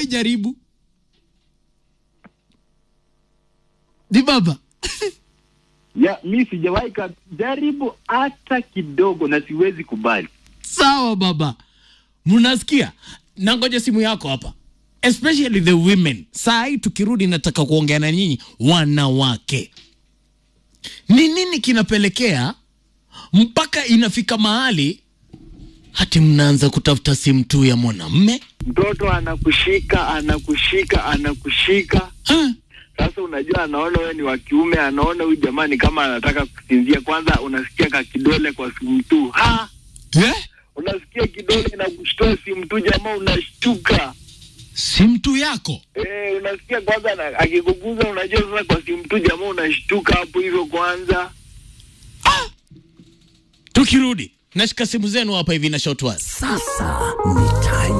jaribu di baba ya mi sijawahi ka- jaribu hata kidogo na siwezi kubali sawa baba mnasikia nangoja simu yako hapa especially the women saa hii tukirudi nataka kuongea na nyinyi wanawake ni nini kinapelekea mpaka inafika mahali hati mnaanza kutafuta simu tu ya mwanamme mtoto anakushika anakushika anakushika Ha? sasa unajua anaona wewe ni wa kiume anaona huyu jamani kama anataka kusinzia kwanza unasikia ka kidole kwa simu tu ha Eh? unasikia kidole na kushtoa simu tu jamaa unashtuka simu tu yako Eh, unasikia kwanza na- akikuguza unajua sasa kwa simu tu jamaa unashtuka hapo hivyo kwanza tukirudi nashika simu zenu hapa hivi na shotwas Sasa ni time